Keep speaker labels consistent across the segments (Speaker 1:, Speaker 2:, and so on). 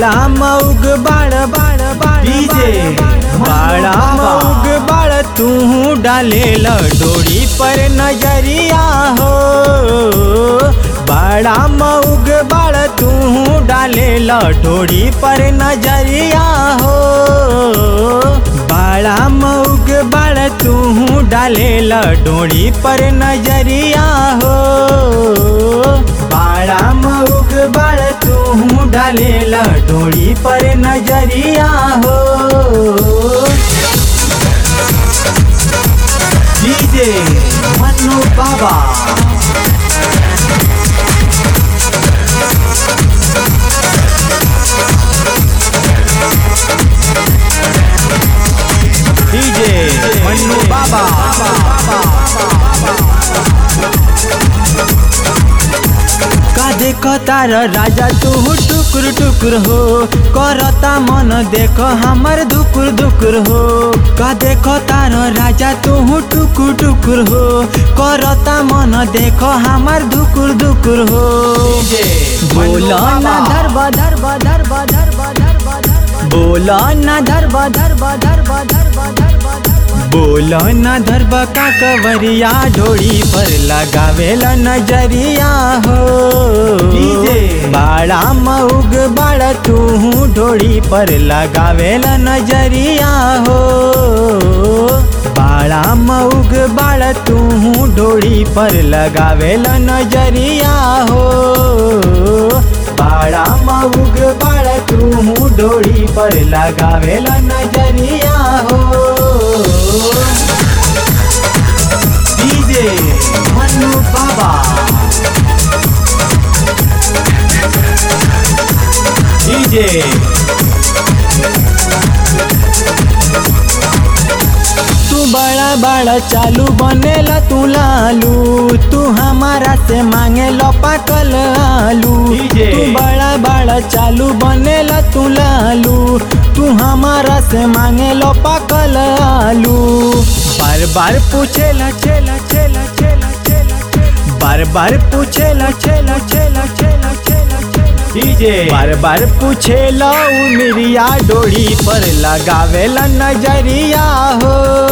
Speaker 1: बाड़ा मऊग बाड़ बाड़ बाड़
Speaker 2: डीजे,
Speaker 1: बाड़ा मऊग बाड़ तू डाले डोरी पर नजरिया हो बाड़ा मऊग बाड़ तू डाले डोरी पर नजरिया हो बाड़ा मऊग बाड़ तू डाले डोरी पर नजरिया हो बाड़ा मऊग बाड़ तू डाले डोरी पर नजरिया हो
Speaker 2: डीजे मन्नू बाबा
Speaker 1: डीजे मन्नू बाबा का देखो तार राजा तू टुकुर टुकुर हो करता मन देखो हमर दुकुर दुकुर हो का देखो तार राजा तू टुकुर टुकुर हो करता मन देखो हमर दुकुर दुकुर हो बोलो ना धरब धरब धरब धरब धरब धरब बोलो ना धरब धरब धरब धरब धरब बोलो न धरब का कवरिया ढोड़ी पर लगावेला नजरिया हो
Speaker 2: डीजे।
Speaker 1: बाड़ा मऊग बाड़ा तू ढोड़ी पर लगावेला नजरिया हो बाड़ा मऊग बाड़ा तू ढोड़ी पर लगावेला नजरिया हो बाड़ा मऊग बाड़ा तू ढोड़ी पर लगावेला नजरिया हो
Speaker 2: डीजे मन्नू बाबा
Speaker 1: डीजे तू बड़ा बड़ा चालू बनेला तू लालू तू हमारा से मांगे लो पाकल आलू
Speaker 2: डीजे।
Speaker 1: तू बड़ा बड़ा चालू बनेला तू लालू तू हमारा से मांगे लो पाकल आलू बार बार पूछेला छेला छेला छेला छेला बार बार पूछेला छेला छेला छेला छेला छेला
Speaker 2: डीजे
Speaker 1: बार बार पूछे लो मिरिया डोरी पर लगावेला नजरिया हो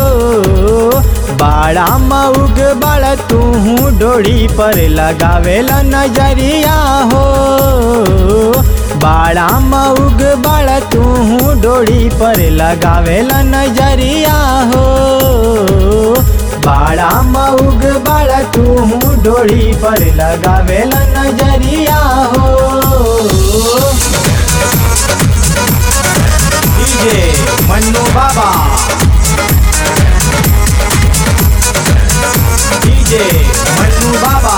Speaker 1: बाड़ा मऊग बाड़ा तू डोरी पर लगावेला नजरिया हो बाड़ा मऊग बाड़ा तू डोरी पर लगावेला नजरिया हो बाड़ा मऊग बाड़ा तू डोरी पर लगावेला नजरिया हो
Speaker 2: डीजे मन्नू बाबा डीजे मन्नू बाबा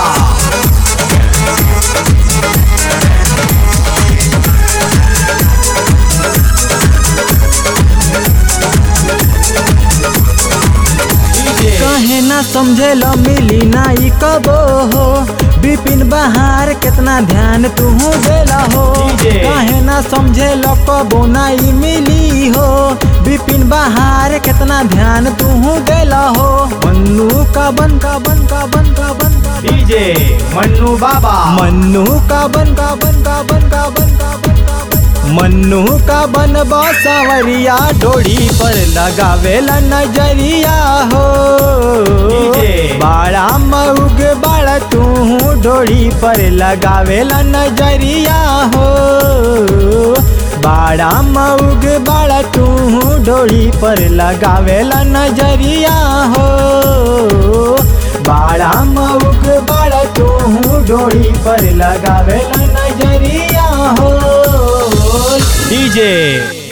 Speaker 2: डीजे
Speaker 1: कहे ना समझे लो मिली ना ई कबो हो बिपिन बहार कितना ध्यान तू देला हो
Speaker 2: डीजे।
Speaker 1: कहे ना समझे लो कबो ना ई मिली हो बिपिन बहार कितना ध्यान तू देला हो मन्नू का बन का बन का बन का बन का बन
Speaker 2: डीजे मन्नू बाबा
Speaker 1: मन्नू का बन का बन का बन का बन का बन का बन मन्नू का बन बासावरिया डोरी पर लगावेला नजरिया हो
Speaker 2: डीजे।
Speaker 1: बाड़ा मऊग बाड़ा तू डोरी पर लगावेला नजरिया हो बाड़ा मऊग बाड़ा तू डोरी पर लगावेला नजरिया हो बाड़ा मऊग बाड़ा तू डोरी पर लगावेला नजरिया हो डीजे